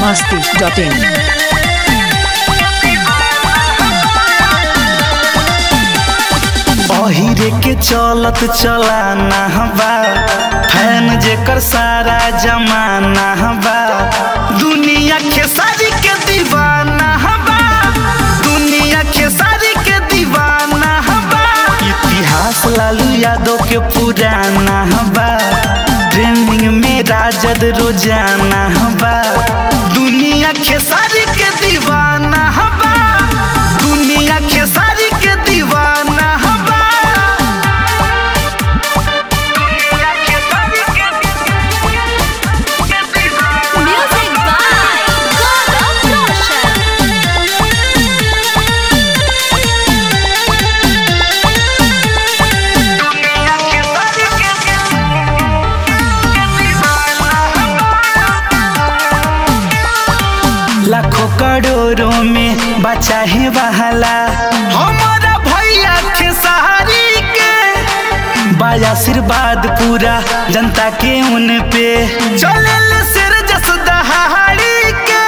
masti.in. अहिरे के चलत चलाना बा फैन जेकर सारा जमाना बा दुनिया के सारी के दीवाना बा दुनिया के सारी के दीवाना बा इतिहास लालू यादव के पुराना बा ट्रेंडिंग में राजद रोजाना बा दुनिया के सारी के दीवाना बा दुनिया के सारी के दीवाना बा दुनिया के सारी के दीवाना Music by God of Roshan. दुनिया के सारी के लाखों करोड़ों में बचा है बहला हमारा भैया के सहारी के बाया आशीर्वाद पूरा जनता के उन पे चले सिर जस दहाड़ी के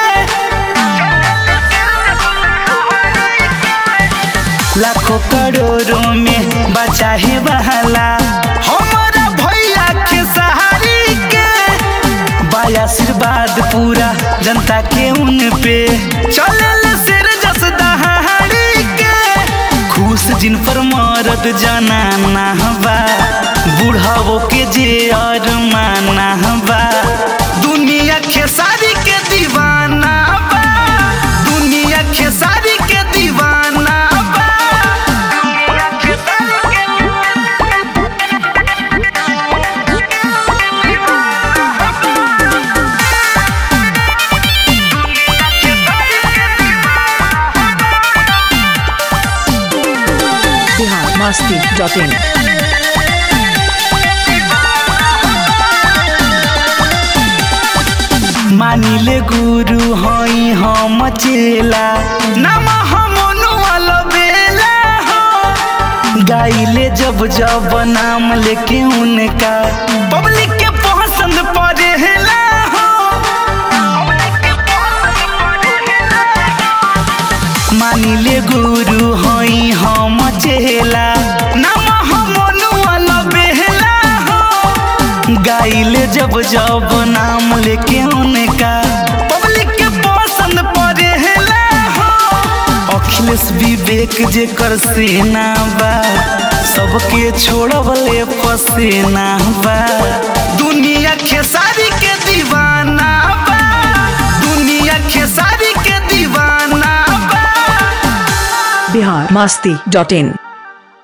लाखों करोड़ों में बचा है बहला हमारा भैया के सहारी के बाया आशीर्वाद पूरा जनता के उन पे चलल सिर जस दहाड़ी के खुश जिन पर मरद जनाना बा बुढ़ावो के जे और माना बा दुनिया के सारी के दीवाना बा दुनिया के सारी के दीवाना बा दुनिया के सारी के Bihar masti.in. मानिले गुरु हई हम चेला नाम हम बेला हो गाइले जब जब नाम लेके उनका पब्लिक के पसंद पड़ेला हो मानिले गुरु हई हम चेला नाम हम बेला हो गाइले जब जब नाम लेके उनका पब्लिक के पसंद पड़ेला हो अखिलेश विवेक जे कर सेना बा सबके छोड़वले पसेना बा दुनिया के सारी के दीवाना बा दुनिया के सारी के दीवाना बा Bihar masti.in.